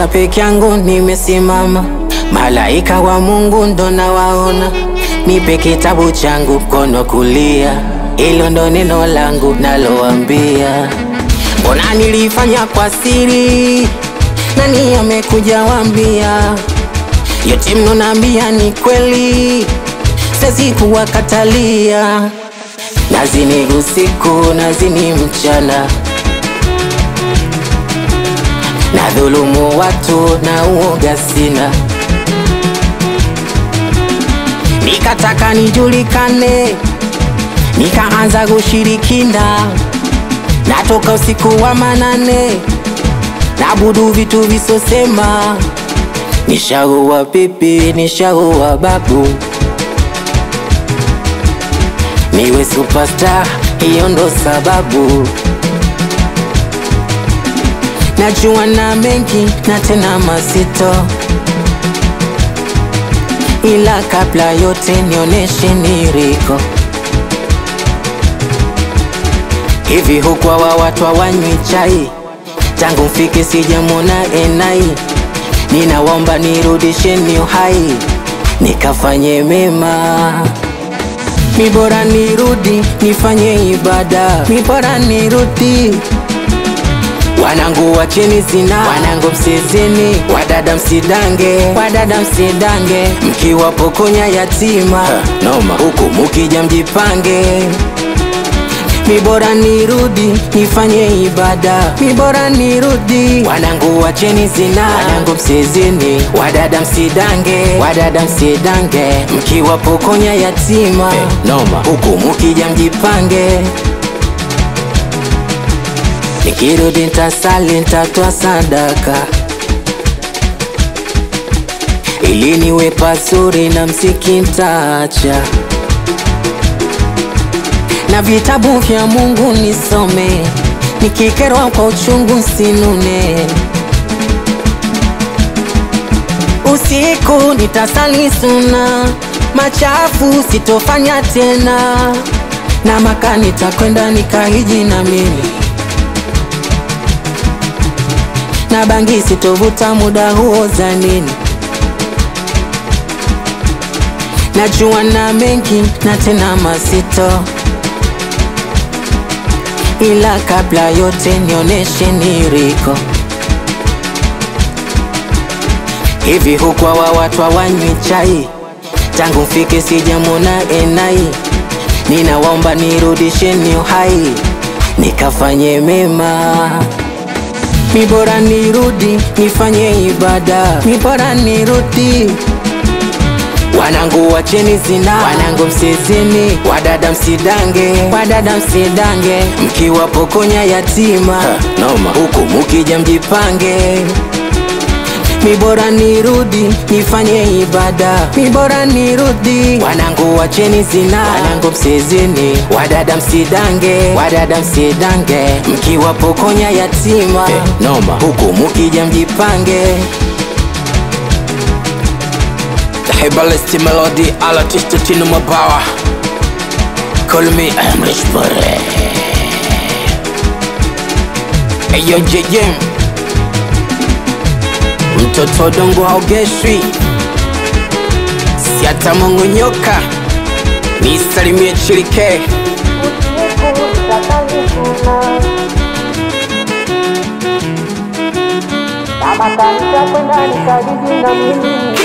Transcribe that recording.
hata peke yangu nimesimama, malaika wa Mungu ndo nawaona. Nipe kitabu changu mkono kulia, hilo ndo neno langu naloambia. Mbona nilifanya kwa siri, nani amekuja wambia? Yote mnonambia ni kweli, siwezi kuwakatalia. Nazini usiku, nazini mchana, na dhulumu watu na uoga sina. Nikataka nijulikane, nikaanza kushirikina, natoka usiku wa manane, nabudu vitu visosema, nishaua pipi, nishaua babu niwe superstar, hiyo ndo sababu. Najua na mengi na tena mazito, ila kabla yote nioneshe niriko hivi. Huku wa watu hawanywi chai, tangu mfike sijamwona enai. Ninawaomba nirudisheni uhai, nikafanye mema mi bora nirudi nifanye ibada, mi bora nirudi. Wanangu wacheni zina, wanangu msizini, wadada msidange, wadada msidange, mkiwapokonya yatima noma, huku mukija mjipange. Mi bora nirudi nifanye ibada, mi bora nirudi. Wanangu wacheni zina, wanangu msizini, wadada msidange, wadada msidange, mkiwapokonya yatima hey, noma, huku mukija mjipange. Nikirudi ntasali, ntatoa sadaka ili niwe pazuri na mziki ntaacha na vitabu vya Mungu nisome, nikikerwa kwa uchungu sinune. Usiku nitasali suna, machafu sitofanya tena, na Maka nitakwenda nikahiji na mimi, na bangi sitovuta muda huo za nini. Najua na mengi na tena mazito ila kabla yote nioneshe niriko hivi. Huku wa watu hawanywi chai, tangu mfike sijamwona enai. Ninawaomba nirudisheni uhai, nikafanye mema. Mi bora nirudi nifanye ibada, mi bora nirudi Wanangu wacheni zina, wanangu msizini, wadada msidange, wadada msidange, mkiwapokonya yatima noma, huku mukija mjipange. Mi bora nirudi nifanye ibada, mi bora nirudi. Wanangu wacheni zina, wanangu msizini, wadada msidange, wadada msidange, mkiwapokonya yatima hey, noma, huku mukija mjipange. Hebalesti Melody Alatista Tino Mabawa Call me Amrish Bore Eyo JJ Mtoto dongo haogeshwi Siata mongo nyoka Nisalimie chilike Kama kanisa kwenda nikajiji na mimi